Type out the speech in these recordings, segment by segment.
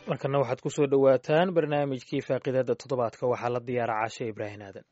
markana waxaad ku soo dhowaataan barnaamijkii faaqidada toddobaadka waxaa la diyaara caashe ibraahim aadan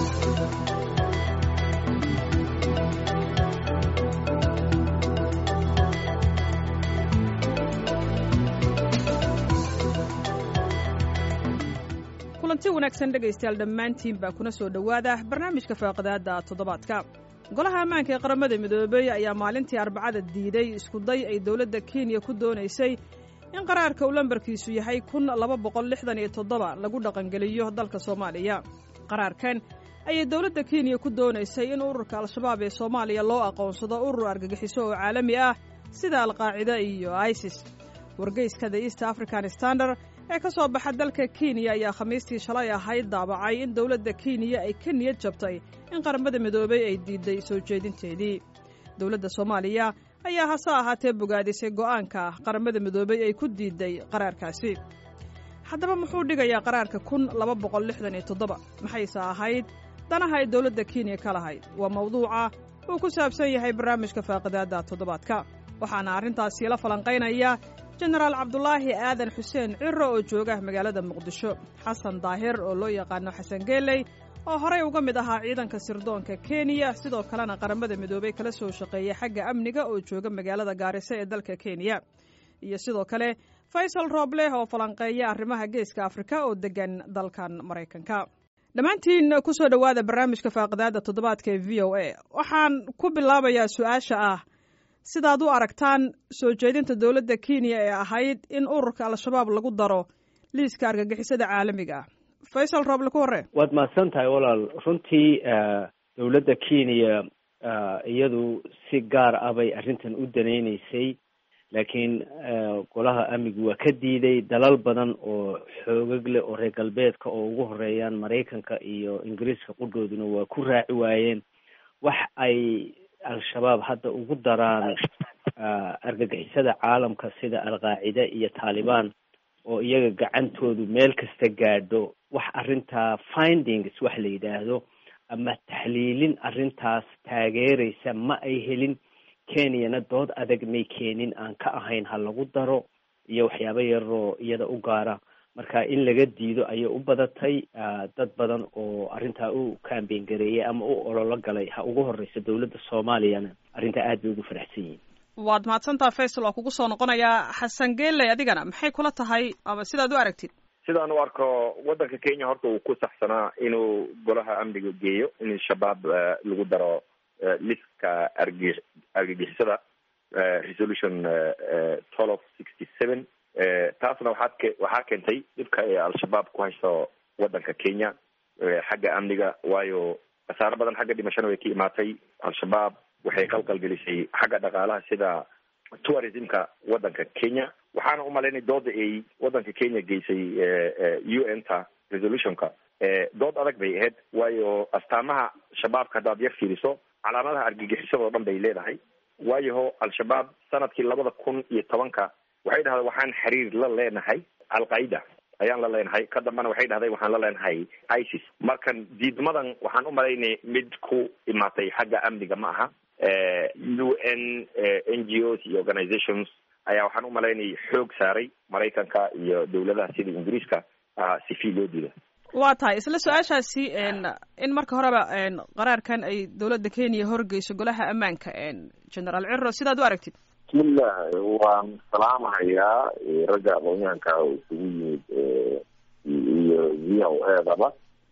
kulanti wanaagsan dhegaystayaal dhammaantiin baa kuna soo dhowaada barnaamijka faaqidaadda toddobaadka golaha ammaanka ee qaramada midoobey ayaa maalintii arbacada diiday iskuday ay dowladda kenya ku doonaysay in qaraarka uu lambarkiisu yahay kun laba boqol lixdan iyo toddoba lagu dhaqangeliyo dalka soomaaliya qaraarkan ayay dowladda kenya ku doonaysay in ururka al-shabaab ee soomaaliya loo aqoonsado urur argagixiso oo caalami ah sida alqaacida iyo isis wargeyska the east african standard ee ka soo baxa dalka kenya ayaa khamiistii shalay ahayd daabacay in dowladda kenya ay ka niyad jabtay in qaramada midoobey ay diiday soo jeedinteedii dowladda soomaaliya ayaa hase ahaatee bogaadisay go'aanka qaramada midoobey ay ku diiday qaraarkaasi haddaba muxuu dhigayaa qaraarka kun laba boqol lixdan iyo toddoba maxayse ahayd danaha ay dowladda kenya ka lahayd waa mawduuca uu ku saabsan yahay barnaamijka faaqidaadda toddobaadka waxaana arrintaasi la falanqaynaya jenaraal cabdulaahi aadan xuseen ciro oo jooga magaalada muqdisho xasan daahir oo loo yaqaano xasan geeley oo horey uga mid ahaa ciidanka sirdoonka kenya sidoo kalena qaramada midoobey kala soo shaqeeya xagga amniga oo jooga magaalada gaariso ee dalka kenya iyo sidoo kale faysal roobleh oo falanqeeya arrimaha geeska afrika oo degan dalkan maraykanka dhammaantiin ku soo dhowaada barnaamijka faaqidaadda toddobaadka ee v o a waxaan ku bilaabayaa su-aasha ah sidaad u aragtaan soo jeedinta dowladda kenya ee ahayd in ururka al-shabaab lagu daro liiska argagixisada caalamiga ah faysal rooble ku horre waad mahadsan tahay walaal runtii dowladda kenya iyadu si gaar ah bay arrintan u danaynaysay laakiin golaha amnigu waa ka diiday dalal badan oo xoogag leh oo reer galbeedka oo ugu horeeyaan maraykanka iyo ingiriiska qudhooduna waa ku raaci waayeen wax ay al-shabaab hadda ugu daraan argagixisada caalamka sida alqaacida iyo taalibaan oo iyaga gacantoodu meel kasta gaadho wax arrintaa findings wax la yidhaahdo ama taxliilin arrintaas taageeraysa ma ay helin kenyana dood adag may keenin aan ka ahayn ha lagu daro iyo waxyaabo yaroo iyada u gaara marka in laga diido ayay u badatay dad badan oo arrintaa u kambeyn gareeyay ama u ololo galay ha ugu horeysa dowladda soomaaliyana arrintaa aad bay ugu faraxsan yihin waad mahadsantaha faysal waa kugu soo noqonayaa xasan geeley adigana maxay kula tahay ama sidaad u aragtid sidaan u arko waddanka kenya horta uu ku saxsanaa inuu golaha amniga geeyo in shabaab lagu daro liska arg argagixisada resolution twelve sixty seven taasna waxaad ke waxaa keentay dhibka ee al-shabaab ku haysto waddanka kenya xagga amniga waayo khasaaro badan xagga dhimashana way ka imaatay al-shabaab waxay qalqalgelisay xagga dhaqaalaha sida tourismka waddanka kenya waxaana umalaynay dooda ay waddanka kenya geysay u n ta resolutionka dood adag bay ahayd waayo astaamaha shabaabka haddaad yar fiiriso calaamadaha argagixisada oo dhan bay leedahay waayaho al-shabaab sanadkii labada kun iyo tobanka waxay dhahday waxaan xiriir la leenahay al-qaida ayaan la leenahay ka dambana waxay dhahday waxaan la leenahay isis markan diidmadan waxaan u malaynay mid ku imaatay xagga amniga ma aha u n n g os iyo organizations ayaa waxaan u malaynay xoog saaray maraykanka iyo dowladaha sida ingiriiska si fii loo diida waa tahay isla su-aashaasi in marka horeba qaraarkan ay dowladda kenya horgeyso golaha ammaanka generaal ciro sidaad u aragtid bismillah waan salaamahayaa ragga aqoonyahanka isugu yimid iyo v o edaba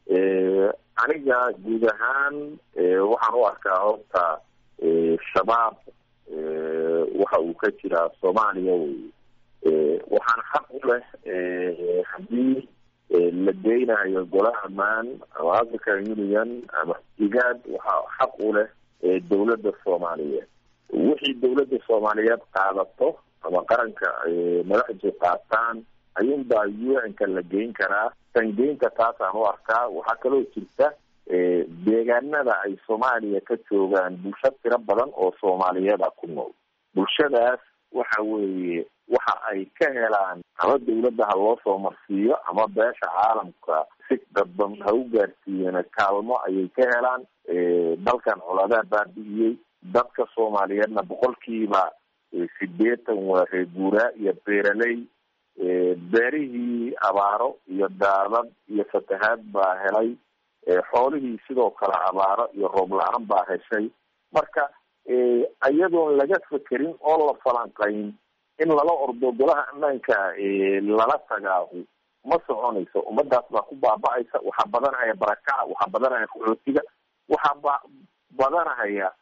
aniga guud ahaan waxaan u arkaa horta shabaab waxa uu ka jiraa soomaaliya wey waxaan xaq u leh haddii la geynayo golaha maan ama african union ama igaad waxaa xaq u leh dowladda soomaaliyeed wixii dowladda soomaaliyeed qaadato ama qaranka madaxdu qaataan ayuunbaa u n-ka la geyn karaa sangeynta taasaan u arkaa waxaa kaloo jirta deegaanada ay soomaaliya ka joogaan bulsho tiro badan oo soomaaliyeeda ku nool bulshadaas waxa weeye waxa ay ka helaan ama dawladda ha loo soo marsiiyo ama beesha caalamka si dadban ha u gaarsiiyeen kaalmo ayay ka helaan dalkan coladaa baabi'iyey dadka soomaaliyeedna boqolkiiba sideetan waa reer guuraa iyo beeraley beerihii abaaro iyo daadad iyo fatahaad baa helay xoolihii sidoo kale abaaro iyo roob la-aan baa heshay marka iyadoon laga fekerin oo la falanqayn in lala ordo golaha ammaanka lala tagaahu ma soconayso ummadaas baa ku baaba-aysa waxaa badanahaya barakaca waxaa badanahaya qaxootiga waxaa ba badanahaya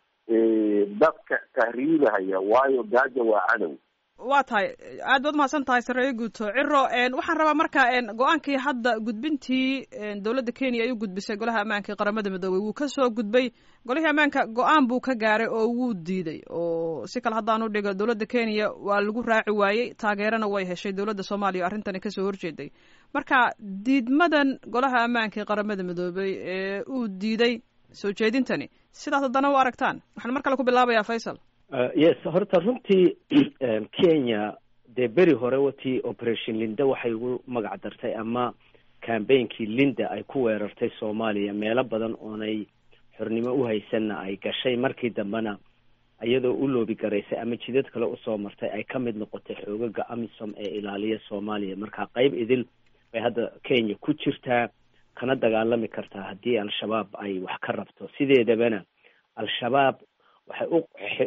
dadka tahriibahaya waayo gaaja waa cadow waa tahay aad baad umahadsan tahay sareeyo guuto ciro waxaan rabaa marka go-aankii hadda gudbintii dowladda kenya ay u gudbisay golaha ammaanka ee qaramada midoobey wuu kasoo gudbay golihii ammaanka go-aan buu ka gaaray oo wuu diiday oo si kale haddaan u dhigo dowladda kenya waa lagu raaci waayey taageerana way heshay dowladda soomaaliya o arrintani kasoo horjeeday marka diidmadan golaha ammaanka ee qaramada midoobey ee uu diiday soo jeedintani sidaas haddana u aragtaan waxaan mar kale ku bilaabayaa faysal yes horta runtii kenya dee beri hore watii operation linda waxay ugu magac dartay ama cambainkii linda ay ku weerartay soomaaliya meelo badan oonay xornimo u haysanna ay gashay markii dambena iyadoo u loobi garaysay ama jidad kale usoo martay ay ka mid noqotay xoogaga amisom ee ilaaliya soomaaliya marka qeyb idil bay hadda kenya ku jirtaa kana dagaalami kartaa haddii al-shabaab ay wax ka rabto sideedabana al-shabaab waxay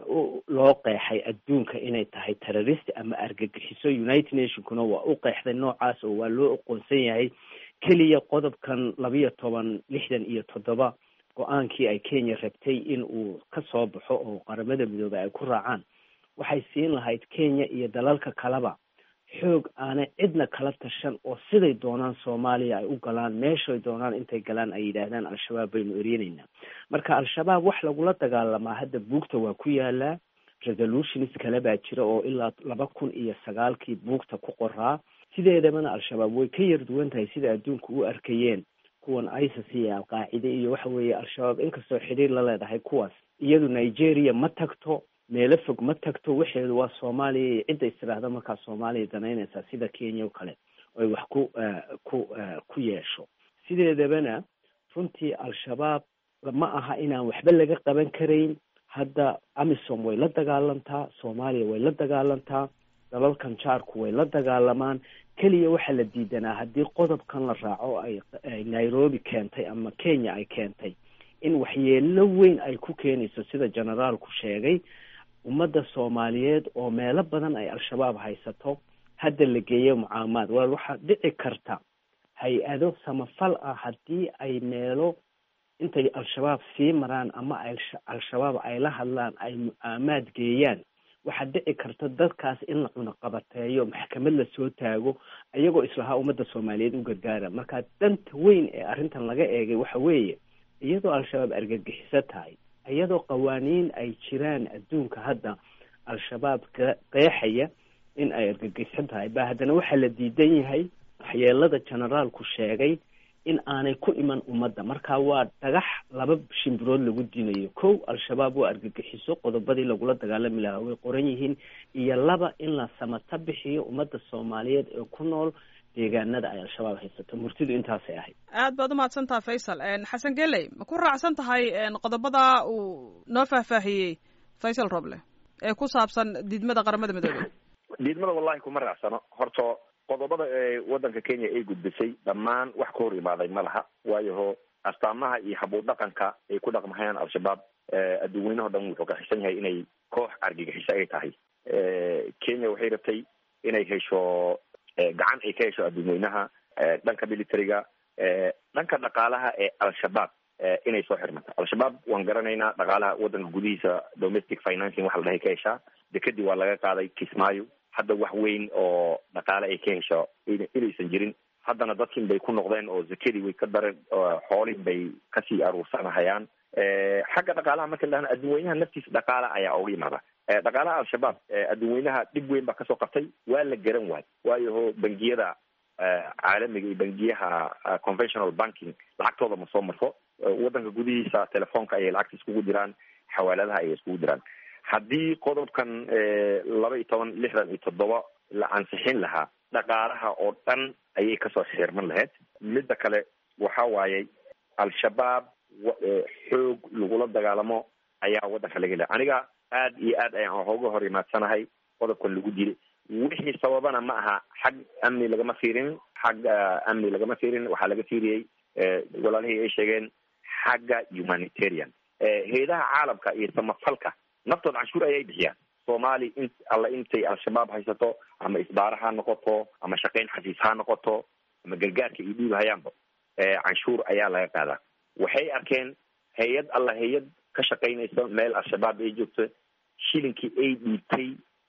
u loo qeexay adduunka inay tahay terrorist ama argagixiso united nationkuna waa u qeexday noocaas oo waa loo aqoonsan yahay keliya qodobkan labiyo toban lixdan iyo toddoba go-aankii ay kenya rabtay in uu ka soo baxo oo qaramada midoobey ay ku raacaan waxay siin lahayd kenya iyo dalalka kaleba xoog aanay cidna kala tashan oo siday doonaan soomaaliya ay u galaan meeshay doonaan intay galaan ay yidhaahdaan al-shabaab baynu eryenaynaa marka al-shabaab wax lagula dagaalamaa hadda buugta waa ku yaalaa resolutions kale baa jira oo ilaa laba kun iyo sagaalkii buugta ku qoraa sideedabana al-shabaab way ka yar duwan tahay sida adduunka u arkayeen kuwan isis iyo alqaacide iyo waxa weeye al-shabaab inkastoo xidhiir la leedahay kuwaas iyadu nigeria ma tagto meelo fog ma tagto waxeedu waa soomaaliya iyo cidda istiraahda markaa soomaaliya danaynaysaa sida kenya o kale oy wax ku ku ku yeesho sideedabana runtii al-shabaab ma aha inaan waxba laga qaban karayn hadda amisom way la dagaalantaa soomaaliya way la dagaalantaa dalalkan jaarku way la dagaalamaan keliya waxaa la diidanaa haddii qodobkan la raaco ay nairobi keentay ama kenya ay keentay in waxyeelo weyn ay ku keenayso sida generaalku sheegay ummadda soomaaliyeed oo meelo badan ay al-shabaab haysato hadda la geeyo mucaamaad walaal waxaa dhici karta hay-ado samafal ah haddii ay meelo intay al-shabaab sii maraan ama ay al-shabaab ay la hadlaan ay mucaamaad geeyaan waxaa dhici karta dadkaas in la cunaqabateeyo maxkamad lasoo taago iyagoo islahaa ummadda soomaaliyeed u gargaara marka danta weyn ee arrintan laga eegay waxa weeye iyadoo al-shabaab argagixiso tahay iyadoo qawaaniin ay jiraan adduunka hadda al-shabaab qeexaya in ay argagixiso tahay ba haddana waxaa la diidan yahay waxyeelada generaalku sheegay in aanay ku iman ummadda marka waa dhagax laba shimbirood lagu dinayo kow al-shabaab waa argagixiso qodobadii lagula dagaalami lahaa way qoran yihiin iyo laba in la samata bixiyo ummadda soomaaliyeed ee ku nool deegaanada ay al-shabaab haysato murtidu intaasay ahayd aad baad umahadsan tahay faysal xasan geley ma ku raacsan tahay qodobada uu noo faahfaahiyey faysal roble ee ku saabsan diidmada qaramada midoobey diidmada wallahi kuma raacsano horta qodobada ee waddanka kenya ay gudbisay dhammaan wax ka hor imaaday ma laha waayaho astaamaha iyo habuur dhaqanka ay ku dhaqmahayaan al-shabaab adduun weynaho dhan wuxuu ka xisan yahay inay koox argagixiso ay tahay kenya waxay rabtay inay hesho gacan ay ka hesho adduun weynaha dhanka militariga dhanka dhaqaalaha ee al-shabaab inay soo xirmato al-shabaab waan garanaynaa dhaqaalaha waddanka gudihiisa domestic financing waxa la dhahay ka heshaa dekadii waa laga qaaday kismaayo hadda wax weyn oo dhaqaale ay ka hesho inaysan jirin haddana dadkin bay ku noqdeen oo zakadii way ka dareen xoolin bay kasii aruursanahayaan xagga dhaqaalaha marka la dhahna adduun weynaha naftiisa dhaqaala ayaa uga yimaada dhaqaalaha al-shabaab adduun weynaha dhib weyn baa kasoo qabtay waa la garan waay waayaho bangiyada caalamiga iyo bangiyaha conventional banking lacagtooda ma soo marto waddanka gudihiisa telefoonka ayay lacagta iskugu diraan xawaaladaha ayay iskugu diraan haddii qodobkan laba iyo toban lixdan iyo toddoba la ansixin lahaa dhaqaalaha oo dhan ayay kasoo xirman lahayd midda kale waxa waaye al-shabaab xoog lagula dagaalamo ayaa waddanka laga helay aniga aad iyo aad ayaan hooga hor imaadsanahay qodobkan lagu dilay wixii sababana ma aha xag amni lagama fiirin xag amni lagama fiirin waxaa laga fiiriyey walaalihii ay sheegeen xagga humanitarian hay-adaha caalamka iyo samafalka naftood canshuur ayay bixiyaan soomaali in alla intay al-shabaab haysato ama isbaara ha noqoto ama shaqayn xafiis ha noqoto ama gargaarka iyo dhiib hayaanba canshuur ayaa laga qaadaa waxay arkeen hay-ad alla hay-ad ka shaqaynaysa meel al-shabaab ay joogto shilinkii ay dhiibtay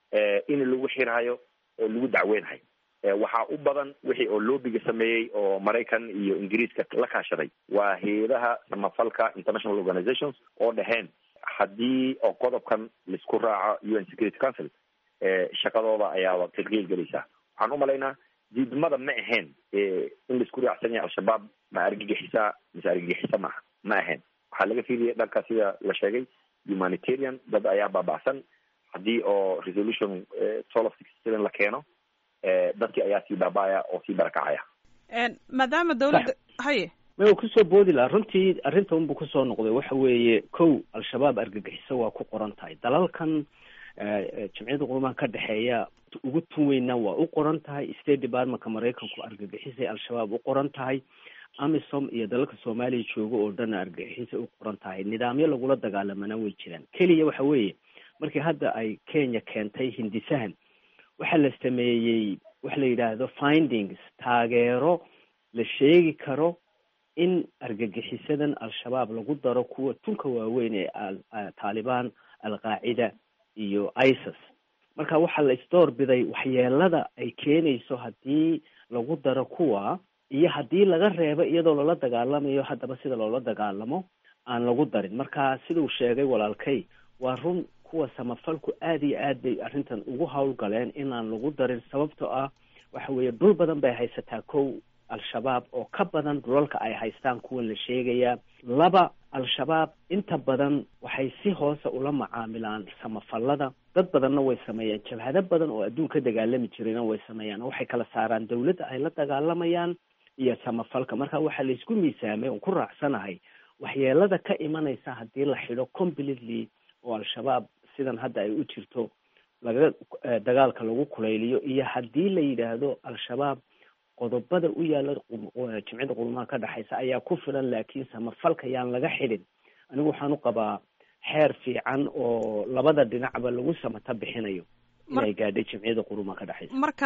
in lagu xirhayo oo lagu dacweynhayo waxaa u badan wixii oo loobiga sameeyey oo maraykan iyo ingiriiska la kaashaday waa hay-adaha samafalka international organizations oo dhaheen haddii oo qodobkan laisku raaco u n security council shaqadooda ayaaba tadqiil gelaysaa waxaan umalaynaa diidmada ma ahayn in laisku raacsan yahay al-shabaab ma argagixisa mise argagixisa maaha ma ahayn waxaa laga fiiliyay dhanka sida la sheegay humanitarian dad ayaa baaba'san haddii oo resolution twelve of sixty seven la keeno dadkii ayaa sii baaba'aya oo sii barakacaya maadaama dawladda haye ma kusoo boodi laha runtii arrinta unbu kusoo noqday waxa weeye kow al-shabaab argagixiso waa ku qoran tahay dalalkan jamciyadda qurumaha ka dhexeeya ugu tun weynna waa u qoran tahay state departmentka maraykanku argagixisay al-shabaab u qoran tahay amisom iyo dalalka soomaaliya jooga oo dhanna argagixisay u qoran tahay nidaamyo lagula dagaalamana way jiraan keliya waxa weeye markii hadda ay kenya keentay hindisahan waxaa la sameeyey waxa la yidhaahdo findings taageero la sheegi karo in argagixisadan al-shabaab lagu daro kuwa tunka waaweyn ee taalibaan al-qaacida iyo isis marka waxaa la isdoor biday waxyeelada ay keenayso haddii lagu daro kuwa iyo haddii laga reebo iyadoo lala dagaalamayo haddaba sida loola dagaalamo aan lagu darin marka siduu sheegay walaalkay waa run kuwa samafalku aada iyo aad bay arrintan ugu howlgaleen inaan lagu darin sababtoo ah waxa weeye dhul badan bay haysataa kow al-shabaab oo ka badan dhulalka ay haystaan kuwan la sheegayaa laba al-shabaab inta badan waxay si hoose ula macaamilaan samafalada dad badanna way sameeyaan jabhado badan oo adduun ka dagaalami jirayna way sameeyaan oo waxay kala saaraan dawladda ay la dagaalamayaan iyo samafalka marka waxaa laisku miisaamay oon ku raacsanahay waxyeelada ka imanaysa haddii la xidho completely oo al-shabaab sidan hadda ay u jirto laga dagaalka lagu kulayliyo iyo haddii la yidhaahdo al-shabaab qodobada u yaala jimcida qurmaha ka dhexaysa ayaa ku filan laakiin samafalka yaan laga xidhin anigu waxaan u qabaa xeer fiican oo labada dhinacba lagu samata bixinayo inay gaadhay jimciyada qurumaha ka dhexaysa marka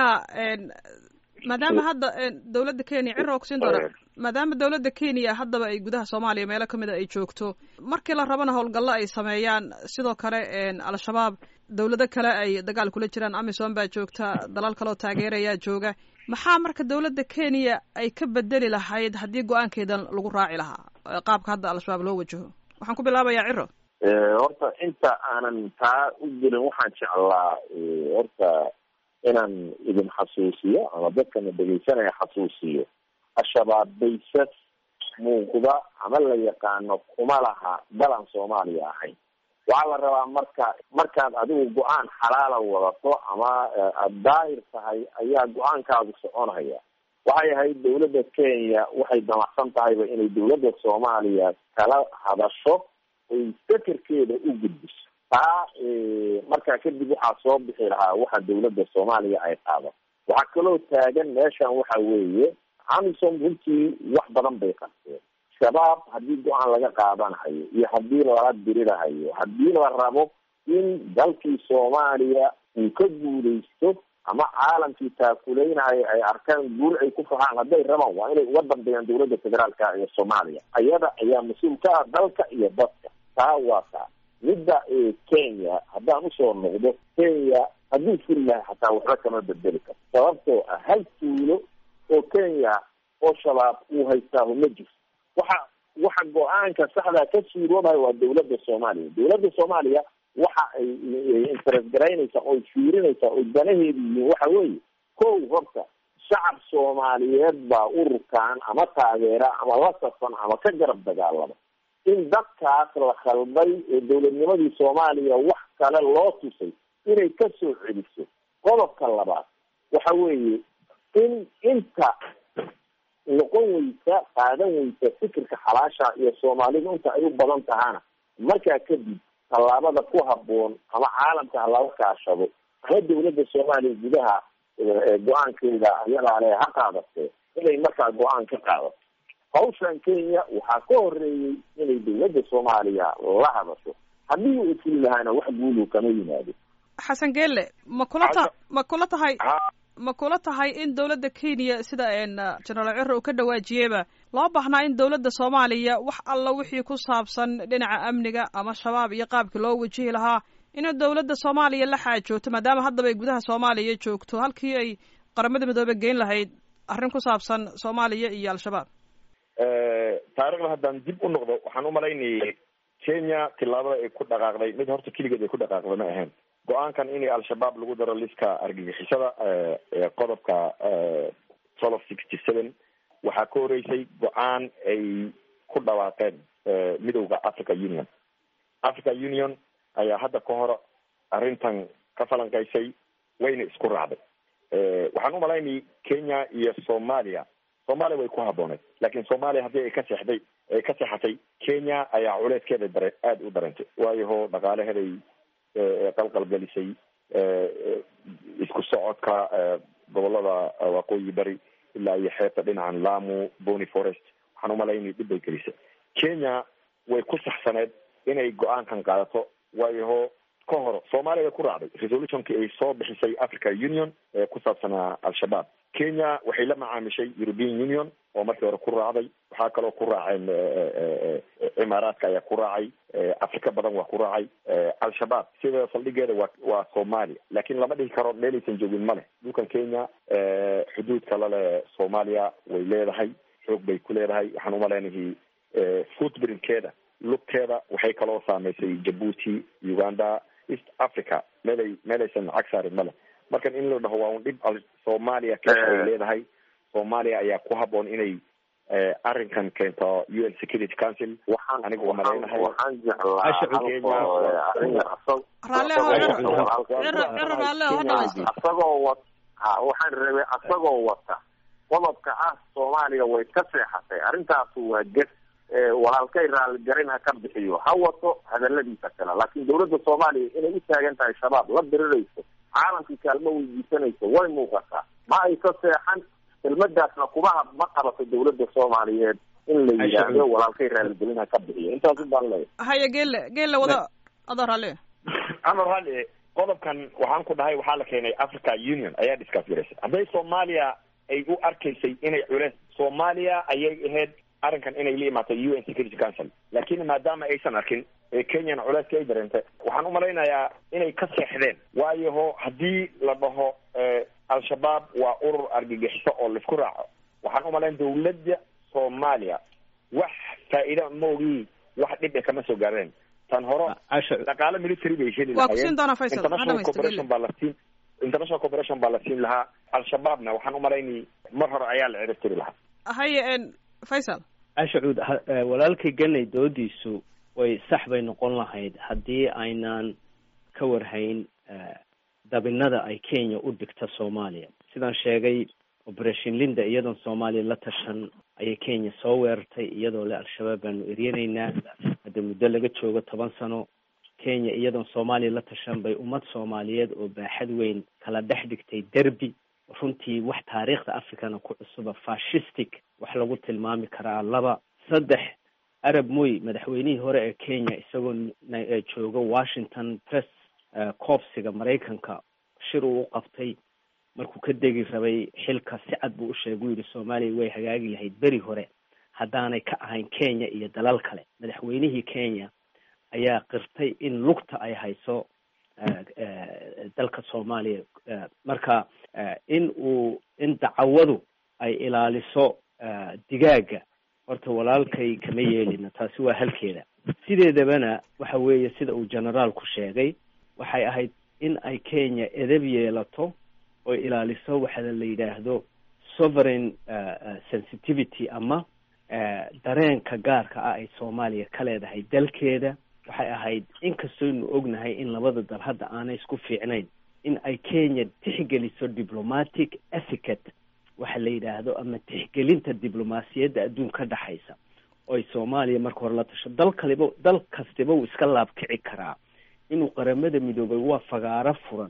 maadaama hadda dawladda kenya cira ogsiin doona maadaama dawladda kenya haddaba ay gudaha soomaaliya meelo kamid a ay joogto markii la rabana howlgallo ay sameeyaan sidoo kale al-shabaab dawlado kale ay dagaal kula jiraan amisom baa joogta dalal kaleoo taageerayaa jooga maxaa marka dawladda kenya ay ka bedeli lahayd haddii go-aankeedan lagu raaci lahaa qaabka hadda al-shabaab loo wajaho waxaan ku bilaabayaa ciro horta inta aanan taa u gelin waxaan jeclaa horta inaan idin xasuusiyo ama dadkana dhegeysanaya xasuusiyo al-shabaab baysas muuqda ama la yaqaano kuma laha dalan soomaaliya ahayn waxaa la rabaa marka markaad adigu go-aan xalaala wadato ama aada daahir tahay ayaa go-aankaadu soconaya waxay ahayd dawladda kenya waxay damacsan tahayba inay dawladda soomaaliya kala hadasho oy fekerkeeda u gudbiso taa markaa kadib waxaa soo bixi lahaa waxa dawladda soomaaliya ay qaado waxaa kaloo taagan meeshan waxa weeye amisom runtii wax badan bay qabteen shabaab haddii go-aan laga qaadanahayo iyo haddii lala dirirahayo haddii la rabo in dalkii soomaaliya uu ka guuleysto ama caalamkii taakuleynayo ay arkaan guul ay ku fahaan hadday rabaan waa inay uga dambeeyaan dawladda federaalka ee soomaaliya ayada ayaa mas-uul ka ah dalka iyo dadka taa waa taa midda kenya haddaan usoo noqdo kenya hadduu furi lahay xataa waxba kama bedeli karto sababtoo ah hal tuulo oo kenya oo shabaab uu haystaahu ma jirto waxa waxa go-aanka saxdaa ka suuroobayo waa dawladda soomaaliya dawladda soomaaliya waxa ay interest garaynaysaa oy fiirinaysaa oy danaheedu yihiin waxa weeye kow horta shacab soomaaliyeed baa ururkan ama taageera ama la safan ama ka garab dagaalama in dadkaas la khalday ee dawladnimadii soomaaliya wax kale loo tusay inay ka soo celiso qodobka labaad waxa weeye in inta noqon weysa qaadan weysa fikirka xalaasha iyo soomaalidu inta ay u badan tahana markaa kadib tallaabada ku habboon ama caalamka ha lala kaashado ama dawladda soomaaliya gudaha go-aankeeda ayadaa le ha qaadatee inay markaa go-aan ka qaadato hawshan kenya waxaa ka horeeyey inay dawladda soomaaliya la hadasho haddii uu fuli lahaana wax guulu kama yimaado xasan geelle ma kula ta ma kula tahay ma kula tahay in dawladda kenya sida genaraal ciro uu ka dhawaajiyeyba loo baahnaa in dawladda soomaaliya wax alla wixii ku saabsan dhinaca amniga ama shabaab iyo qaabkii loo wajihi lahaa inay dawladda soomaaliya la xaajoogto maadaama haddaba ay gudaha soomaaliya joogto halkii ay qaramada midoobe geyn lahayd arrin ku saabsan soomaaliya iyo al-shabaab taarikhda haddaan dib u noqdo waxaan u malaynayay kenya tillaabada ay ku dhaqaaqday mid horta keligeed ay ku dhaqaaqday ma ahayn go-aankan in al-shabaab lagu daro liska argagixisada qodobka twelve sixty seven waxaa ka horeysay go-aan ay ku dhawaaqeen midowda africa union africa union ayaa hadda ka hor arrintan ka falanqaysay wayna isku raacday waxaan u malaynayay kenya iyo soomaaliya soomaaliya way ku habbooneed laakiin soomaaliya haddii ay ka seexday ay ka seexatay kenya ayaa culeyskeeda dare aada u darantay waayaho dhaqaalaheeday qalqalgelisay isku socodka gobolada waqooyi bari ilaa iyo xeebta dhinacan lamu bony forest waxaan umalaynay dhib bay gelisay kenya way ku saxsaneed inay go-aankan qaadato waayaho ka hor soomaaliya way ku raacday resolutionkii ay soo bixisay africa union ee ku saabsanaa al-shabaab kenya waxay la macaamishay european union oo markii hore ku raacday waxaa kaloo ku raaceen cimaaraadka ayaa ku raacay afrika badan waa ku raacay al-shabaab sida saldhigeeda waa waa soomaaliya laakiin lama dhihi karo meelaysan joogin ma leh dhulkan kenya xuduudka lale soomaaliya way leedahay xoog bay ku leedahay waxaan umaleynahay footbrinkeeda lugteeda waxay kaloo saameysay jabuuti uganda east africa meelay meelaysan cag saarin ma leh markan in la dhaho waa un dhib soomaaliya keesa ay leedahay soomaaliya ayaa ku haboon inay arrinkan keento u n security council waxaan aniga waa malaynahay waxaan jeclaa asagoo wat ha waxaan rabay asagoo wata qodobka ah soomaaliya way ka seexatay arrintaasu waa ges walaalkay raaligarin ha ka bixiyo ha wato hadaladiisa kale laakiin dawladda soomaaliya inay u taagan tahay shabaab la dirirayso caalamkii kaalmo weydiisanayso way muuqataa ma ay ka seexan kelmadaasna kuma ma qabato dawladda soomaaliyeed in la yidhaahdo walaalkay raaligelin ha ka bixiyo intaasu baan leeyahay haya geelle geelle wada adoo raalli amar raalli qodobkan waxaan ku dhahay waxaa la keenay africa union ayaa discuss garaysay hadday soomaaliya ay u arkaysay inay culeys soomaaliya ayay ahayd arrinkan inay la imaato u n security council laakiin maadaama aysan arkin ee kenyana culeyska ay dareentay waxaan umalaynayaa inay ka seexdeen waayaho haddii la dhaho al-shabaab waa urur argagixiso oo laisku raaco waxaan umalayn dawladda soomaaliya wax faa'iida maogii wax dhib e kama soo gaareen tan hore dhaqaalo military bay heli waa kusiin doonaa faysal international corporation baa la siin international corporation baa la siin lahaa al-shabaabna waxaan umalaynay mar hore ayaa la cirib tiri lahaa haye faysal ashacuud walaalkay ganay doodiisu way sax bay noqon lahayd haddii aynaan ka warhayn dabinada ay kenya u dhigta soomaaliya sidaan sheegay operation linda iyadoon soomaaliya la tashan ayay kenya soo weerartay iyadoo le al-shabaab baanu eryanaynaa hadda muddo laga joogo toban sano kenya iyadoon soomaaliya la tashan bay ummad soomaaliyeed oo baaxad weyn kala dhex dhigtay derby runtii wax taariikhda africana ku cusuba fashistic wax lagu tilmaami karaa laba saddex arab moy madaxweynihii hore ee kenya isagoo jooga washington press coopsiga maraykanka shir uu u qabtay markuu ka degi rabay xilka si cad buu u sheegay u yidhi soomaaliya way hagaagi lahayd beri hore haddaanay ka ahayn kenya iyo dalal kale madaxweynihii kenya ayaa qirtay in lugta ay hayso dalka soomaaliya marka in uu in dacawadu ay ilaaliso digaaga horta walaalkay kama yeelina taasi waa halkeeda sideedabana waxa weeye sida uu generaalku sheegay waxay ahayd in ay kenya edab yeelato oo ilaaliso waxa la yidhaahdo sovereign sensitivity ama dareenka gaarka ah ay soomaaliya ka leedahay dalkeeda waxay ahayd inkastooynu ognahay in labada dal hadda aanay isku fiicnayn in ay kenya tixgeliso diplomatic ethicate waxa la yidhaahdo ama tixgelinta diblomaasiyadda adduun ka dhexaysa oo ay soomaaliya marka hore la tasho dal kaliba dal kastiba uu iska laabkici karaa inuu qaramada midoobay waa fagaaro furan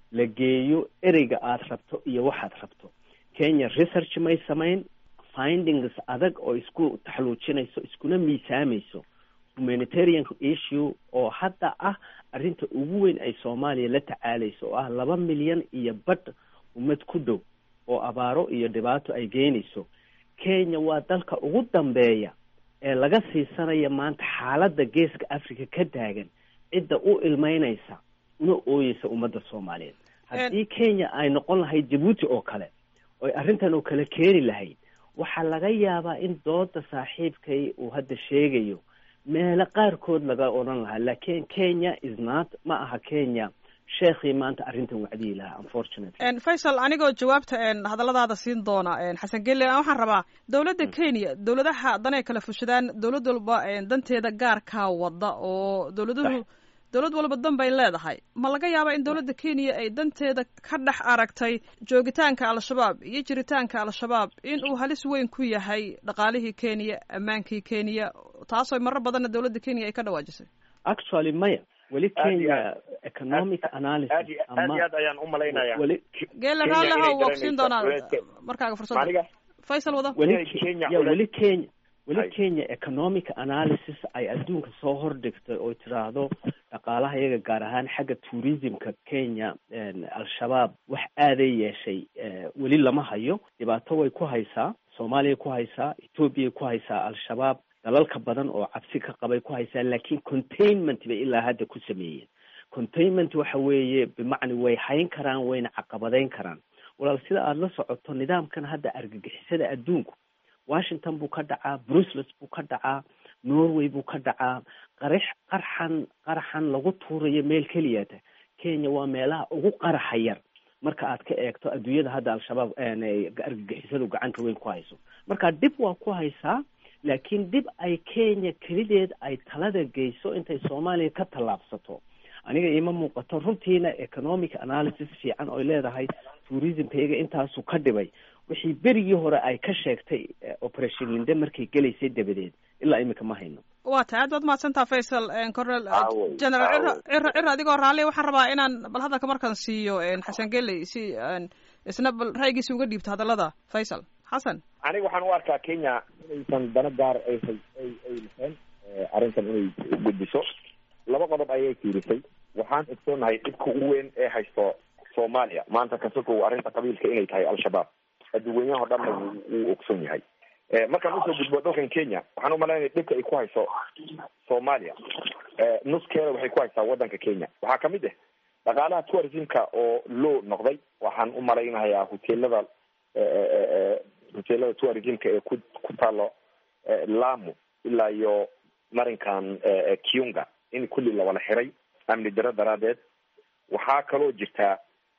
la geeyo ereyga aada rabto iyo waxaad rabto kenya research may samayn findings adag oo isku taxluujinayso iskuna miisaamayso humanitarian issue oo hadda ah arrinta ugu weyn ay soomaaliya la tacaalayso oo ah laba milyan iyo badh ummad ku dhow oo abaaro iyo dhibaato ay geynayso kenya waa dalka ugu dambeeya ee laga siisanaya maanta xaaladda geeska africa ka taagan cidda u ilmeynaysa una ooyeysa ummadda soomaaliyeed haddii kenya ay noqon lahayd jabuuti oo kale oy arrintan oo kale keeni lahayd waxaa laga yaabaa in dooda saaxiibkay uu hadda sheegayo meelo qaarkood laga odhan lahaa laakiin kenya is not ma aha kenya sheekhii maanta arrintan wacdiyi lahaa unfortunately faysal anigoo jawaabta hadalladaada siin doona xasan gelle waxaan rabaa dowladda kenya dowladaha danay kala fushadaan dowlad walba danteeda gaarkaa wada oo dowladuhu dowlad walba dan bay leedahay ma laga yaabaa in dowladda kenya ay danteeda ka dhex aragtay joogitaanka al-shabaab iyo jiritaanka al-shabaab in uu halis weyn ku yahay dhaqaalihii kenya ammaankii kenya taasoo marar badanna dowladda kenya ay ka dhawaajisay actually maya weli kenya economic analysis aad iyo aad ayaan u malaynaya weli geele raalleha waa kusiin doonaa markaaga fursadda faysal wada weli Kenya ya ule- weli kenya weli Ay. kenya economic analysis ay adduunka soo hordhigtay oo tiraahdo dhaqaalaha iyaga gaar ahaan xagga tourismka kenya al-shabaab wax aaday yeeshay eh, weli lama hayo dhibaato way ku haysaa soomaaliya ku haysaa ethoobiya ku haysaa al-shabaab dalalka badan oo cabsi ka qabay ku haysaa laakiin containment bay ilaa hadda ku sameeyeen containment waxa weeye bimacni way hayn karaan wayna caqabadeyn karaan walaal sida aada la socoto nidaamkan hadda argagixisada adduunku washington buu ka dhacaa brussels buu ka dhacaa norway buu ka dhacaa qarix qarxan qaraxan lagu tuurayo meel keliyata kenya waa meelaha ugu qaraxa yar marka aad ka eegto adduunyada hadda al-shabaab argagixisadu gacanta weyn ku hayso marka dib waa ku haysaa laakiin dib ay kenya kelideed ay talada geyso intay soomaaliya ka tallaabsato aniga iima muuqato runtiina economic analysis fiican oy leedahay tourismkayga intaasu ka dhibay wixii berigii hore ay ka sheegtay eh, operation linde markay gelaysay dabadeed ilaa imika ma hayno waa tahay aad baad mahadsantaa faysal cornel Aaway, general ciro aaway. ciro ciro adigoo raalli waxaan rabaa inaan bal hadalka markaan siiyo xasan geley si aan isna bal ra'yigiisa uga dhiibto hadallada faysal xasan aniga waxaan u arkaa kenya inaysan dana gaar ay hay- ay ay lahayn eh, arrintan inay gudbiso laba qodob ayay fiirisay waxaan ogsoonahay dhibka ugu weyn ee haysto soomaaliya maanta kasokow arrinta qabiilka inay tahay al-shabaab adduunyaho dhanna wuu wuu ogsoon yahay Eh, markaan usoo gudbo dalkan kenya waxaan umalaynaya dhibka ay ku hayso soomaaliya eh, nuskeeda waxay ku haysaa wadanka kenya waxaa kamid ah dhaqaalaha tourismka oo low noqday waxaan u malaynayaa hoteelada eh, eh, eh, hoteelada tourismka ee ku ku taalo eh, lamu ilaa iyo marinkan eh, eh, kiunga in kulli la wala xiray amni daro daraadeed waxaa kaloo jirtaa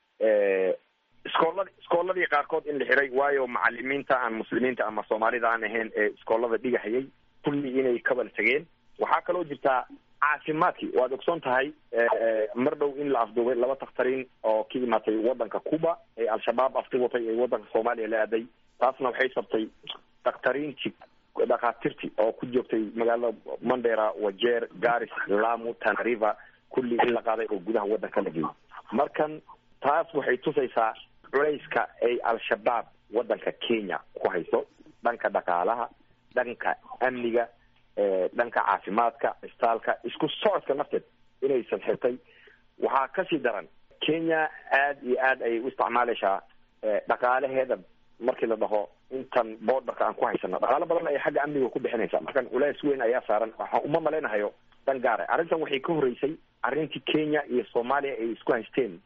eh, iskooladi iskooladii qaarkood in la xiray waayo macalimiinta aan muslimiinta ama soomaalida aan ahayn ee iskoolada dhigahayay kulli inay kabal tageen waxaa kaloo jirtaa caafimaadkii waad ogsoon tahay eh, mar dhow in la afduubay laba takhtariin oo ka imaatay wadanka cuba ee al-shabaab afti watay ee wadanka soomaaliya la aaday taasna waxay sabtay dakhtariintii dhakhaatiirtii oo ku joogtay magaalada mandera wajeer garis lamu tanariva kulli in la qaaday oo gudaha wadanka la geeyay markan taas waxay tusaysaa culayska ay al-shabaab wadanka kenya ku hayso dhanka dhaqaalaha dhanka amniga eh, dhanka caafimaadka istaalka isku socodka nafteed inaysan xirtay waxaa kasii daran kenya aad iyo aad ayay u isticmaaleysaa eh, dhaqaalaheeda markii la dhaho intan borderka aan ku haysano dhaqaalo badan ayay xagga amniga ku bixinaysa markan culays weyn ayaa saaran waxaan uma malaynahayo dan gaara arrintan waxay ka horeysay arrintii kenya iyo soomaaliya ay isku haysteen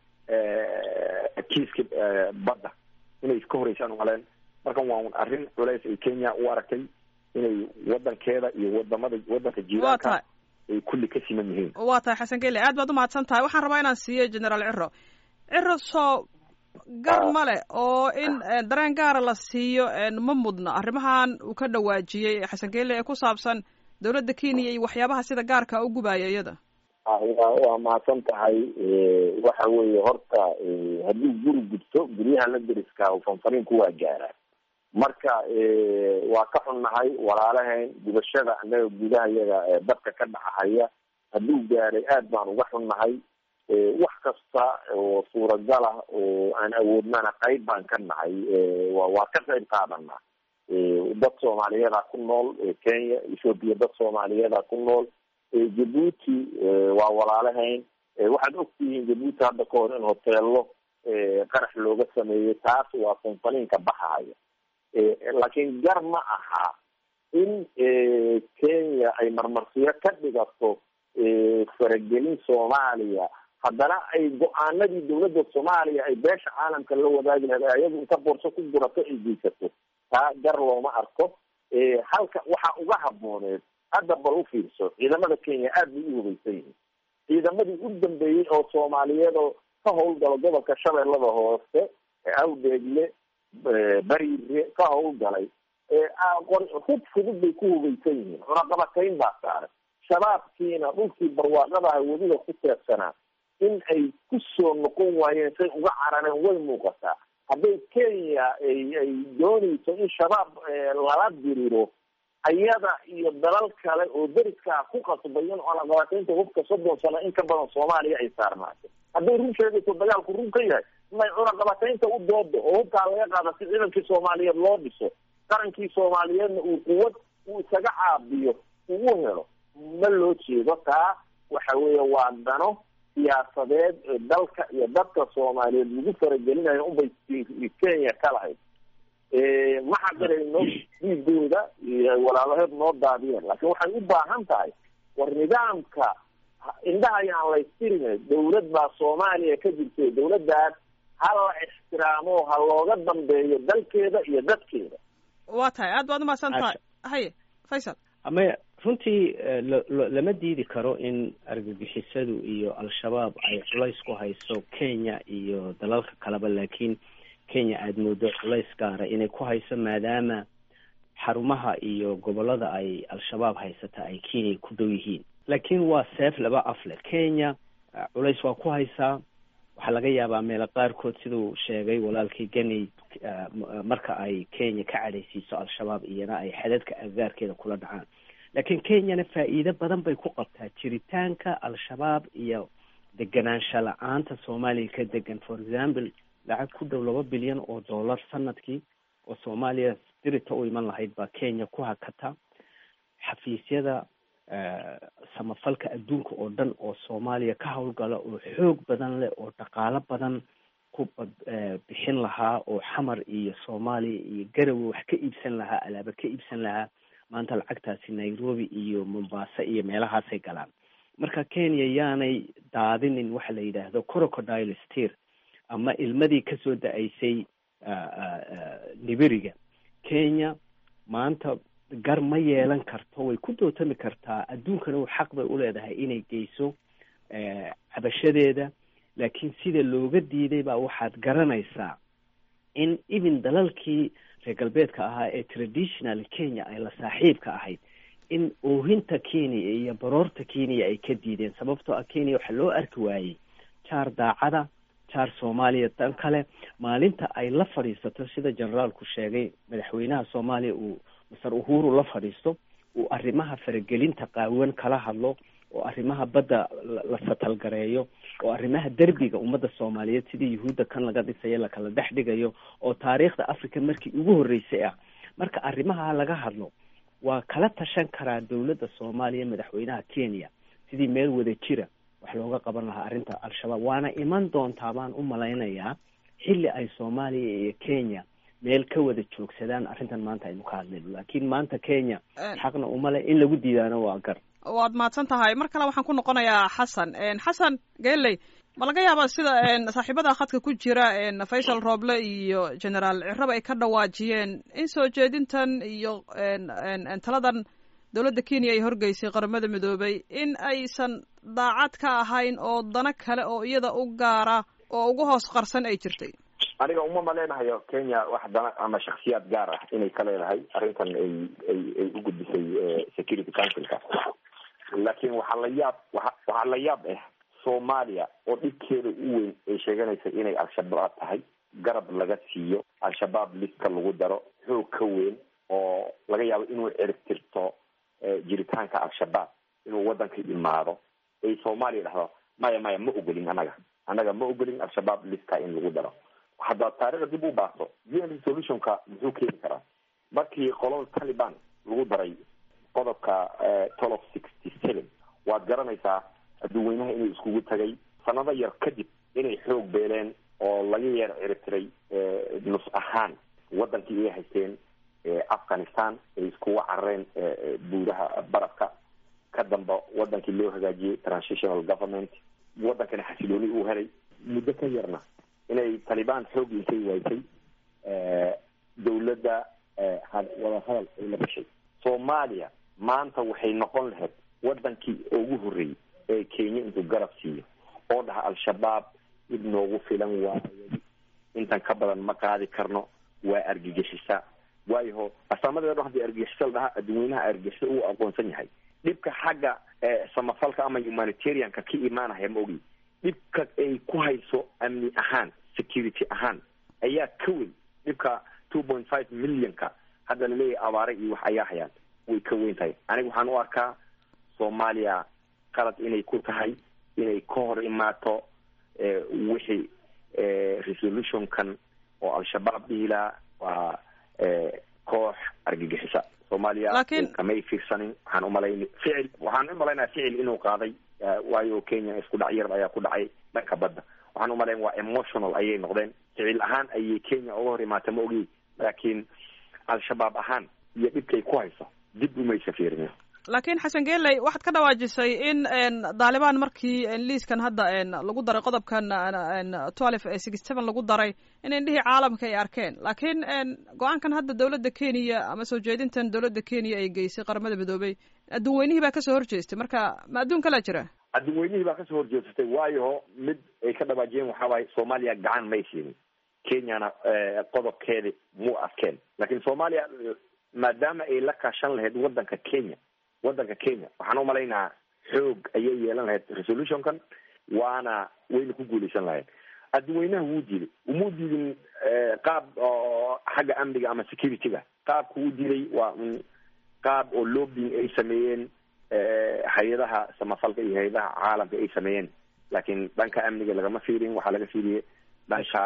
eh, kiiska eh, badda inay iska horeysaan umaleen markan waa un arrin culays ay kenya u aragtay inay wadankeeda iyo wadamada wadanka waa jiiraanka tahay ay kulli ka siman yihiin waa tahay xasan gele aad baad umahadsan tahay waxaan rabaa inaan siiyo generaal ciro ciro soo gar male oo in eh, dareen gaara la siiyo eh, ma mudna arrimahan uu ka dhawaajiyey xasan gele ee ku saabsan dowladda kenya iyo waxyaabaha sida gaarka u gubaya iyada waa waa mahadsan tahay waxa weeye horta eh, haddii guri gubto guryaha la deriska fanfaniinku waa gaara marka eh, waa ka xunnahay walaalahayn gubashada annaga gudaha yaga ee dadka ka dhacahaya hadduu gaaray aad baan uga xunnahay wax kasta oo suuragal ah oo aan awoodnana qayb baan ka nahay wa waa ka qayb qaadanaa dad soomaaliyeeda ku nool kenya ethoopia dad soomaaliyeeda ku nool jabuuti waa walaalahayn waxaad ogtihiin jabuuti hadda ka hor in hoteelo qarax looga sameeyey taas waa konfaliinka baxahaya laakiin gar ma aha in kenya ay marmarsiyo ka dhigato faragelin soomaaliya haddana ay go-aanadii dawladda soomaaliya ay beesha caalamka la wadaagi lahayd ayagu inta boorso ku gurato ay geysato taa gar looma arko halka waxaa uga habooneed hadda bal u fiirso ciidamada kenya aada bay u hubaysan yihiin ciidamadii u dambeeyey oo soomaaliyeed oo ka howlgala gobolka shabeellada hoose awdeegle bariire ka howlgalay hub fudud bay ku hubaysan yihiin cunaqabatayn baa saaray shabaabkiina dhulkii barwaaqadaha weliba ku teegsanaa in ay ku soo noqon waayeen say uga carareen way muuqataa hadday kenya ay ay doonayso in shabaab lala diriro ayada iyo dalal kale oo deriskaa ku qasbay in cunaqabataynta hubka soddon sano in ka badan soomaaliya ay saarnaato hadday run sheegayso dagaalku run ka yahay may cunaqabataynta u doodo oo hubkaa laga qaada si ciidankii soomaaliyeed loo dhiso qarankii soomaaliyeedna uu quwad uu isaga caabiyo uu u helo ma loo jeedo taa waxa weeye waa dano siyaasadeed ee dalka iyo dadka soomaaliyeed lagu faragelinayo unbay kenya ka lahayd ma xaqirayno dhiigooda iyo walaalaheed noo daadiyeen laakiin waxay u baahan tahay war nidaamka indhaha ayaan laystirine dawlad baa soomaaliya ka jirtay dawladdaas ha la ixtiraamo ha looga dambeeyo dalkeeda iyo dadkeeda waa tahay aad baad umahadsan tahay haye faysal ama runtii lama diidi karo in argagixisadu iyo al-shabaab ay culays ku hayso kenya iyo dalalka kaleba laakiin kenya aada moodo culays gaara inay ku hayso maadaama xarumaha iyo gobolada ay al-shabaab haysata ay kenya ku dhow yihiin laakiin waa seef laba afle kenya culays waa ku haysaa waxaa laga yaabaa meelo qaarkood siduu sheegay walaalkii ganey marka ay kenya ka cadhaysiiso al-shabaab iyana ay xadadka agaarkeeda kula dhacaan laakiin kenyana faa'iido badan bay ku qabtaa jiritaanka al-shabaab iyo deganaansha la-aanta soomaaliya ka degan for example lacag ku dhow laba bilyan oo dollar sanadkii oo soomaaliya dirita u iman lahayd baa kenya ku hakata xafiisyada samafalka adduunka oo dhan oo soomaaliya ka howlgala oo xoog badan leh oo dhaqaalo badan ku bixin lahaa oo xamar iyo soomaaliya iyo garowe wax ka iibsan lahaa alaaba ka iibsan lahaa maanta lacagtaasi nairobi iyo mombasa iyo meelahaasay galaan marka kenya yaanay daadinin waxa la yidhaahdo crocodile steer ama ilmadii kasoo da-aysay liberiga kenya maanta gar ma yeelan karto way ku dootami kartaa adduunkana u xaq bay uleedahay inay geyso cabashadeeda laakiin sida looga diiday baa waxaad garanaysaa in even dalalkii reer galbeedka ahaa ee traditional kenya ay la saaxiibka ahayd in oohinta kenya iyo baroorta kenya ay ka diideen sababtoo ah kenya waxaa loo arki waayey jaar daacada jaar soomaaliya dan kale maalinta ay la fadhiisato sida generaalku sheegay madaxweynaha soomaaliya uu masar uhuru la fadhiisto uu arrimaha faragelinta qaawan kala hadlo oo arrimaha badda la satalgareeyo oo arrimaha derbiga ummadda soomaaliyeed sidii yuhuudda kan laga dhisayo lakala dhex dhigayo oo taariikhda africa markii ugu horreysay ah marka arrimaha laga hadlo waa kala tashan karaa dowladda soomaaliya madaxweynaha kenya sidii meel wada jira wax looga qaban lahaa arrinta al-shabaab waana iman doontaa baan u malaynayaa xilli ay soomaaliya iyo kenya meel ka wada joogsadaan arrintan maanta aynu ka hadlayno laakiin maanta kenya xaqna umale in lagu diidaano waa gar waad mahadsan tahay mar kale waxaan ku noqonayaa xasan xasan geley ma laga yaabaa sida saaxiibada khadka ku jira faysal rooble iyo generaal ciraba ay ka dhawaajiyeen in soo jeedintan iyo taladan dowladda kenya ay horgeysay qaramada midoobay in aysan daacad ka ahayn oo dano kale oo iyada u gaara oo ugu hoos qarsan ay jirtay aniga uma maleynahayo kenya wax dana ama shaksiyaad gaar ah inay ka leedahay arrintan ay ay ay u gudbisay security councilka laakiin waxaa la yaab waa waxaa la yaab ah soomaaliya oo dhibkeeda u weyn ay sheeganaysa inay al-shabaab tahay garab laga siiyo al-shabaab liska lagu daro xoog ka weyn oo laga yaabo inuu ciribtirto jiritaanka al-shabaab inuu waddanka imaado ay soomaaliya dhahdo maya maya ma ogolin annaga annaga ma ogolin al-shabaab liska in lagu daro haddaad taarikhda dib u baato u n resolutionka muxuu keeni karaa markii qolada taliban lagu daray qodobka twelve sixty seven waad garanaysaa adduweynaha inuu iskugu tagay sanado yar kadib inay xoog beeleen oo laga yeer ciribtiray nus ahaan wadankii ay haysteen afghanistan ay iskuga carareen buuraha barafka ka damba wadankii loo hagaajiyey transitional government wadankana xasilooni uu helay muddo ka yarna inay talibaan xoog intay waysay dawladda wada hadal ay la gashay soomaaliya maanta waxay noqon lahayd wadankii ugu horreeyey ee kenya intuu garab siiyo oo dhaha al-shabaab mid noogu filan waayo intan ka badan ma qaadi karno waa argagixisa waayaho asaamadeeda hadii argagixisa la dhahaa adduweynaha argagixisa uu aqoonsan yahay dhibka xagga samafalka ama humanitarianka ka imaanaya ma ogi dhibka ay ku hayso amni ahaan security ahaan ayaa ka weyn dhibka two point five millionka hadda laleeyahay abaare iyo wax ayaa hayaan way ka weyn tahay aniga waxaan u arkaa soomaaliya qalad inay ku tahay inay ka hor imaato wixii resolutionkan oo al-shabaab dhihilaa waa koox argagixisa soomaaliya Laakiin- kamay fiirsanin waxaan umalayn ficil waxaan umalaynaya ficil inuu qaaday waayo kenya isku dhac yar ayaa ku dhacay dhanka badda waxaan umalayn waa emotional ayay noqdeen ficil ahaan ayay kenya uga hor imaatay ma ogi laakiin al-shabaab ahaan iyo dhibkay ku hayso dib umaysa fiirin laakiin xasan geeley waxaad ka dhawaajisay in daalibaan markii liiskan hadda lagu daray qodobkan twelve ee sixty seven lagu daray in indhihii caalamka ay arkeen laakiin go-aankan hadda dowladda kenya ama soo jeedintan dowladda kenya ay geysay qaramada midoobey adduun weynihii baa kasoo horjeestay marka ma adduun kalaa jira adduunweynihii baa kasoo horjeedsatay waayo mid ay ka dhawaajiyeen waxaa waaye soomaaliya gacan may siinin kenyana qodobkeedi muu adkeen laakiin soomaaliya maadaama ay la kaashan lahayd wadanka kenya wadanka kenya waxaan umalaynaa xoog ayay yeelan lahayd resolutionkan waana wayna ku guuleysan lahayd adduweynaha wuu diiday umuu diidin qaab oo xagga amniga ama security-ga qaabka uu diiday waa un qaab oo lobbying ay sameeyeen hay-adaha samafalka iyo hay-adaha caalamka ay sameeyeen laakiin dhanka amniga lagama fiirin waxaa laga fiiriyey dhanka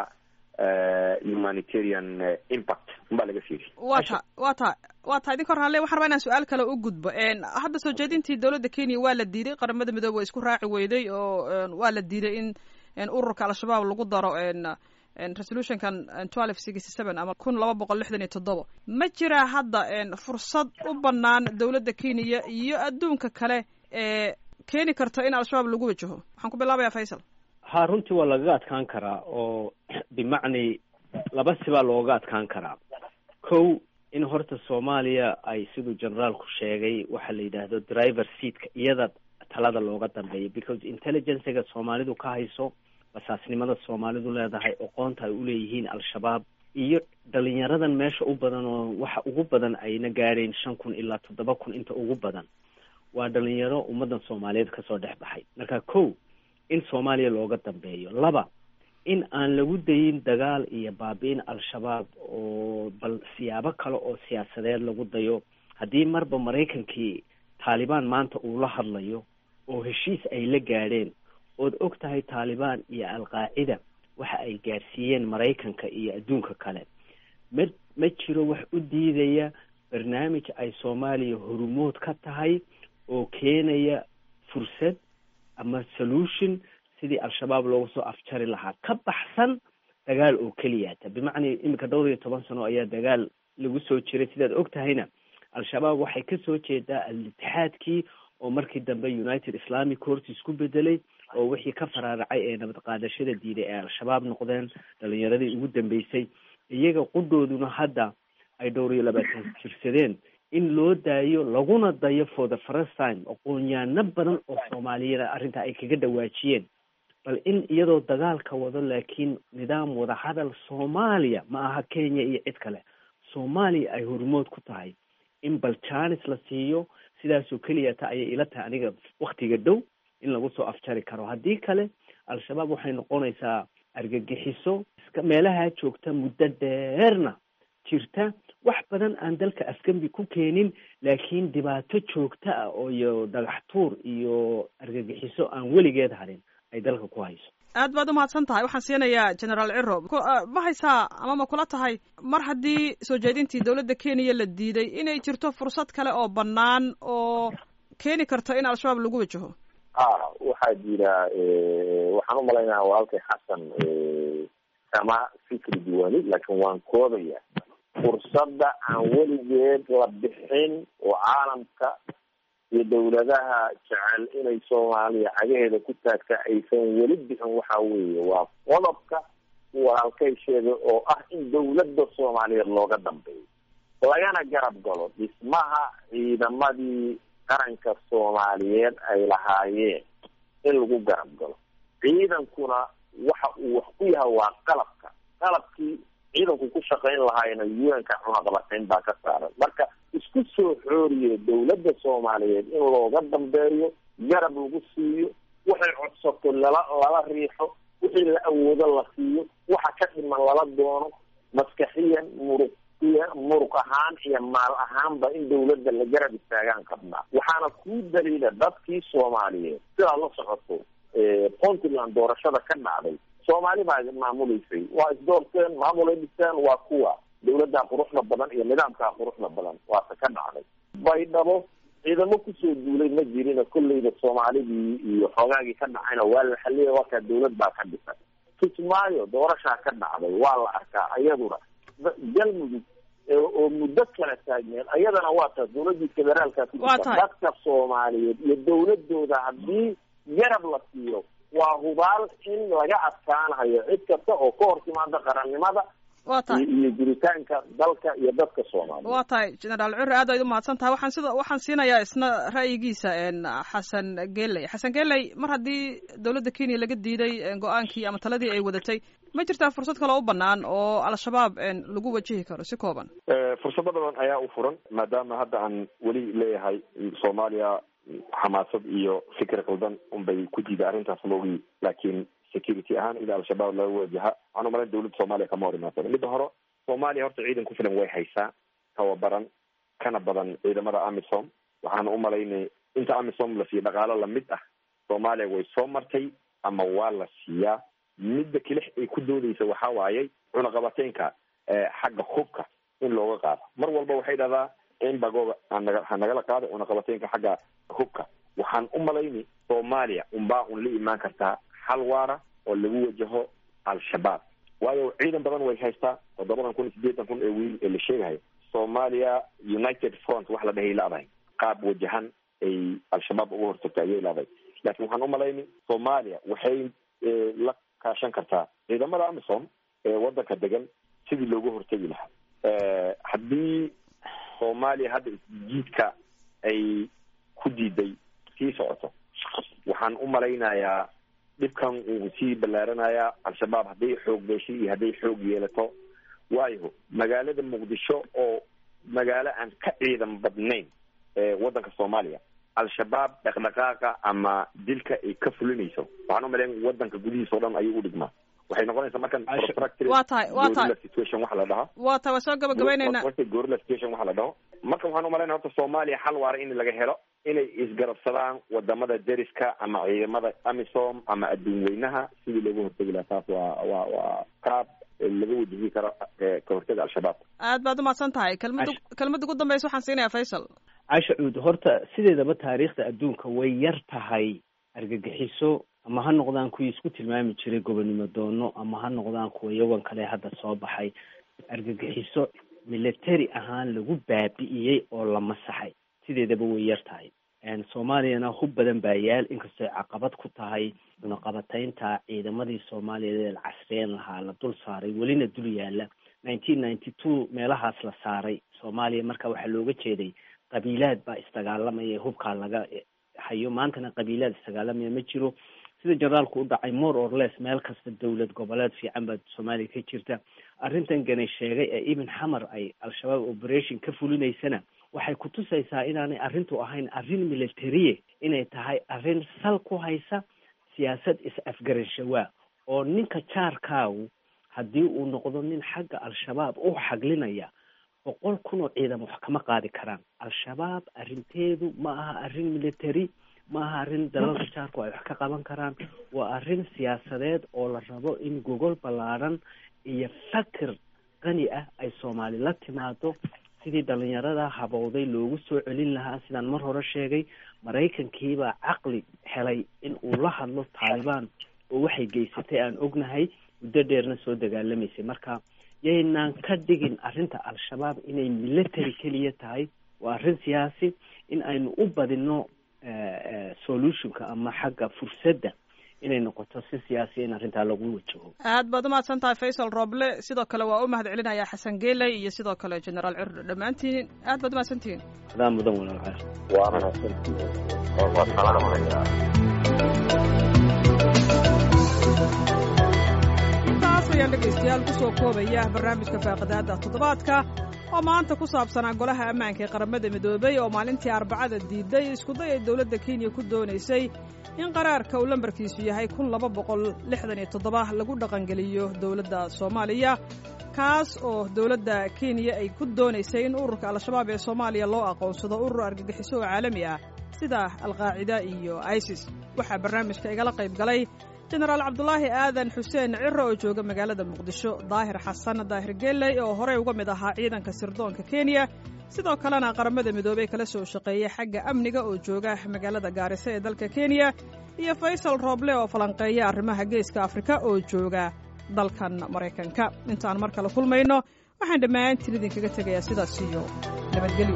humanitarian impact unbaa laga fiiriyey wa ta wa ta wa ta idinka hor halle waxaan rabaa inaan su-aal kale u gudbo hadda soo jeedintii dowladda kenya waa la diiday qaramada midoobe waa isku raaci weyday oo waa la diiday in ururka al-shabaab lagu daro resolutionkan twelve sixty seven ama kun laba boqol lixdan iyo toddoba ma jiraa hadda fursad u banaan dowladda kenya iyo adduunka kale ee keeni karta in al-shabaab lagu wajaho waxaan ku bilaabayaa faysal ha runtii waa lagaga adkaan karaa oo bimacni laba sibaa looga adkaan karaa kow in horta soomaaliya ay siduu generaalku sheegay waxaa la yidhaahdo driver seatka iyada talada looga dambeeya because intelligencega soomaalidu ka hayso basaasnimada soomaalidu leedahay oqoonta ay uleeyihiin al-shabaab iyo dhalinyaradan meesha u badan oo waxa ugu badan ayna gaadhayn shan kun ilaa toddoba kun inta ugu badan waa dhalinyaro ummadan soomaaliyeed kasoo dhex baxay marka kow in soomaaliya looga dambeeyo laba in aan lagu dayin dagaal iyo baabi-in al-shabaab oo bal siyaabo kale oo siyaasadeed lagu dayo haddii marba maraykankii taalibaan maanta uu la hadlayo oo heshiis ay la gaadheen ood og tahay taalibaan iyo al-qaacida waxa ay gaadhsiiyeen maraykanka iyo adduunka kale ma ma jiro wax u diidaya barnaamij ay soomaaliya horumood ka tahay oo keenaya fursad ama solution sidii al-shabaab looga soo afjari lahaa ka baxsan dagaal oo keliyata bimacnaa iminka dhowr iyo toban sano ayaa dagaal lagu soo jiray sidaad og tahayna al-shabaab waxay kasoo jeedaa al-itixaadkii oo markii dambe united islamic courts isku bedelay oo wixii ka faraaracay ee nabad qaadashada diiday ee al-shabaab noqdeen dhalinyaradii ugu dambeysay iyaga qudhooduna hadda ay dhowr iyo labaatan jirsadeen in loo daayo laguna dayo for the first time aqoonyaano badan oo soomaaliyada arrintaa ay kaga dhawaajiyeen bal in iyadoo dagaalka wado laakiin nidaam wadahadal soomaaliya ma aha kenya iyo cid kale soomaaliya ay hormood ku tahay in bal janis la siiyo sidaasoo keliya ta ayay ila tahay aniga waktiga dhow in lagu soo afjari karo haddii kale al-shabaab waxay noqonaysaa argagixiso iska meelaha joogta muddo dheerna jirta wax badan aan dalka afgembi ku keenin laakiin dhibaato joogta ah oo iyo dhagax tuur iyo argagixiso aan weligeed harin ay dalka ku hayso aad baad umahadsan tahay waxaan siinayaa generaal ciro ma haysaa ama ma kula tahay mar haddii soo jeedintii dowladda kenya la diiday inay jirto fursad kale oo bannaan oo keeni karto in al-shabaab lagu wajaho a waxaa jira waxaan umalaynaya walaalkay xasan kama fikri duwani laakiin waan koodaya fursadda aan weligeed la bixin oo caalamka iyo dawladaha jecel inay soomaaliya cagaheeda ku taagta aysan weli bixin waxa weeye waa qodobka walaalkay sheegay oo ah in dawladda soomaaliyeed looga dambeeyo lagana garab galo dhismaha ciidamadii qaranka soomaaliyeed ay lahaayeen in lagu garab galo ciidankuna waxa uu wax ku yahay waa qalabka qalabkii ciidanku ku shaqayn lahaayna un-ka cunaqabatayn baa ka saaran marka isku soo xooriye dawladda soomaaliyeed in looga dambeeyo garab lagu siiyo waxay codsato lala lala riixo wixii la awoodo la siiyo waxa ka dhiman lala doono maskaxiyan muruq muruq ahaan iyo maal ahaanba in dawladda la garab istaagaan qabnaa waxaana kuu daliila dadkii soomaaliyeed sidaad la socoto puntland doorashada ka dhacday soomaali baa maamuleysay waa isdoorteen maamulay dhisteen waa kuwa dawladdaa quruxda badan iyo nidaamkaa quruxda badan waase ka dhacday baydhabo ciidamo kusoo duulay ma jirina kolleyda soomaalidii iyo xoogaagii ka dhacayna waa la xaliyay wakaa dawlad baa ka dhisan kismaayo doorashaa ka dhacday waa la arkaa iyaduna galmudug oo muddo kala taagneed ayadana waa taas dawladii federaalka ku jirta dadka soomaaliyeed iyo dawladooda haddii garab la siiyo waa hubaal in laga adkaanayo cid kasta oo ka hor timaada qarannimada wa tahay iyo jiritaanka dalka iyo dadka soomaaliya wa tahay generaal cure aad ayd umahadsan tahay waxaan sida waxaan siinayaa isna ra'yigiisa xasan geley xasan geley mar haddii dawladda kenya laga diiday go-aankii ama taladii ay wadatay ma jirtaa fursad kaloo u banaan oo al-shabaab lagu wajihi karo si kooban fursado badan ayaa u furan maadaama hadda aan weli leeyahay soomaaliya xamaasad iyo fikir qaldan unbay ku diida arrintaas loogi laakiin security ahaan ila al-shabaab laga wajaha waxaan umalayn dawladda soomaaliya kama hor imaasada midda hore soomaaliya horta ciidan ku filan way haysaa tababaran kana badan ciidamada amisom waxaan umalaynay inta amisom la siiyo dhaqaalo lamid ah soomaaliya way soo martay ama waa la siiyaa midda kelix ay ku doodeysa waxaa waayey cunaqabateynka xagga hubka in looga qaado mar walba waxay dhahdaa in bagooga anaga ha nagala qaado cunaqabateynka xagga hubka waxaan u malayni soomaaliya unbaa un la imaan kartaa xal waara oo lagu wajaho al-shabaab waayo ciidan badan way haystaa toddobadan kun iyo siddeetan kun ee wiil ee la sheegahayo soomaaliya united front wax la dhahay laadahay qaab wajahan ay al-shabaab uga hortagto ayay laadahay laakiin waxaan u malayni soomaaliya waxay la kaashan kartaa ciidamada amisom ee waddanka degan sidii looga hortegi lahaa haddii soomaaliya hadda isjiidka ay ku diiday sii socoto waxaan u malaynayaa dhibkan uu sii ballaaranayaa al-shabaab hadday xoog beeshay iyo hadday xoog yeelato waayo magaalada muqdisho oo magaalo aan ka ciidan badnayn waddanka soomaaliya al-shabaab dhaqdhaqaaqa ama dilka ay ka fulinayso waxaan u malayn waddanka gudihiisa o dhan ayuu u dhigmaa waxay noqonaysaa markan wa tahay wa tahay situation waxa la dhahaa wa tahay waa soo gabagabeyneyna gorilla situation waxa la dhaho marka waxaan umalayna horta soomaaliya xal waara in laga helo inay isgarabsadaan wadamada deriska ama ciidamada amisom ama adduun weynaha sidii looga hortegi lahaa taas waa waa waa qaab laga wajihi karo ka hortaga al-shabaab aad baad umahadsan tahay kelmada kelmada ugu dambeysa waxaan siinayaa faysal casha cuud horta sideedaba taariikhda adduunka way yar tahay argagixiso ama ha noqdaan kuwii isku tilmaami jiray gobonimo doono ama ha noqdaan kuwa yawan kale hadda soo baxay argagixiso military ahaan lagu baabi'iyey oo la masaxay sideedaba way yar tahay soomaaliyana hub badan baa yaal inkastoo caqabad ku tahay cunaqabataynta ciidamadii soomaaliyeed ee la casriyeen lahaa la dul saaray welina dul yaala nineteen ninety two meelahaas la saaray soomaaliya marka waxaa looga jeeday qabiilaad baa isdagaalamaya hubkaa laga hayo maantana qabiilaad isdagaalamaya ma jiro sida generaalku u dhacay more or less meel kasta dowlad goboleed fiican baa soomaaliya ka jirta arrintan ganay sheegay ee ibn xamar ay al-shabaab operation ka fulinaysana waxay kutusaysaa inaanay arrintu ahayn arrin militariye inay tahay arrin sal ku haysa siyaasad is-afgaranshawa oo ninka jaarkaagu haddii uu noqdo nin xagga al-shabaab u xaglinaya boqol kun oo ciidan wax kama qaadi karaan al-shabaab arrinteedu ma aha arrin military ma aha arrin dalalka jaarku ay wax ka qaban karaan waa arrin siyaasadeed oo la rabo in gogol ballaadhan iyo fakir qani ah ay soomaali la timaado sidii dhalinyarada habowday loogu soo celin lahaa sidaan mar hore sheegay maraykankiibaa caqli helay in uu la hadlo taalibaan oo waxay geysatay aan ognahay muddo dheerna soo dagaalamaysay marka yaynaan ka dhigin arrinta al-shabaab inay military keliya tahay waa arrin siyaasi in aynu u badino solutionka ama xagga fursadda inay noqoto si siyaasiya in arrintaa lagu wajaho aad baad umahadsan tahay faysal roble sidoo kale waa u mahad celinayaa xasan geeley iyo sidoo kale generaal cirdo dhammaantiin aad baad umahadsantihiin adaa mudan walaalcaas waa mahadsantihiin waa salaamayaa intaas ayaan dhegaystayaal ku soo koobaya barnaamijka faaqidaada toddobaadka oo maanta ku saabsanaa golaha ammaanka ee qaramada midoobay oo maalintii arbacada diiday iskuday ay dowladda kenya ku doonaysay in qaraarka uu lambarkiisu yahay kun laba boqol lixdan iyo toddoba lagu dhaqangeliyo dowladda soomaaliya kaas oo dowladda kenya ay ku doonaysay in ururka al-shabaab ee soomaaliya loo aqoonsado urur argagixiso oo caalami ah sida alqaacida iyo isis waxaa barnaamijka igala qayb galay jenaraal cabdulaahi aadan xuseen ciro oo jooga magaalada muqdisho daahir xasan daahir geeley oo horey uga mid ahaa ciidanka sirdoonka kenya sidoo kalena qaramada midoobey kala soo shaqeeyay xagga amniga oo jooga magaalada gaariso ee dalka kenya iyo faysal rooble oo falanqeeya arrimaha geeska afrika oo jooga dalkan maraykanka intaan mar kale kulmayno waxaan dhammaantiin idinkaga tegayaa sidaas iyo nabadgelyo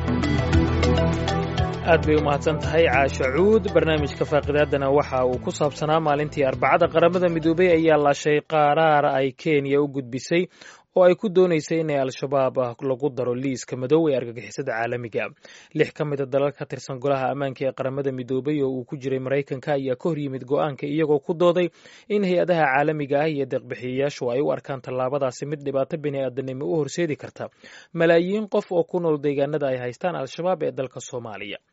aad bay u mahadsan tahay caasha cuud barnaamijka faaqidaadana waxa uu ku saabsanaa maalintii arbacada qaramada midoobey ayaa laashay qaraar ay kenya u gudbisay oo ay ku doonaysay inay al-shabaab lagu daro liiska madow ee argagixisada caalamiga lix ka mida dalal ka tirsan golaha ammaanka ee qaramada midoobay oo uu ku jiray maraykanka ayaa ka hor yimid go-aanka iyagoo ku dooday in hay-adaha caalamiga ah iyo deeqbixiyayaashu ay u arkaan tallaabadaasi mid dhibaato bini-aadanimo u horseedi karta malaayiin qof oo ku nool deegaanada ay haystaan al-shabaab ee dalka soomaaliya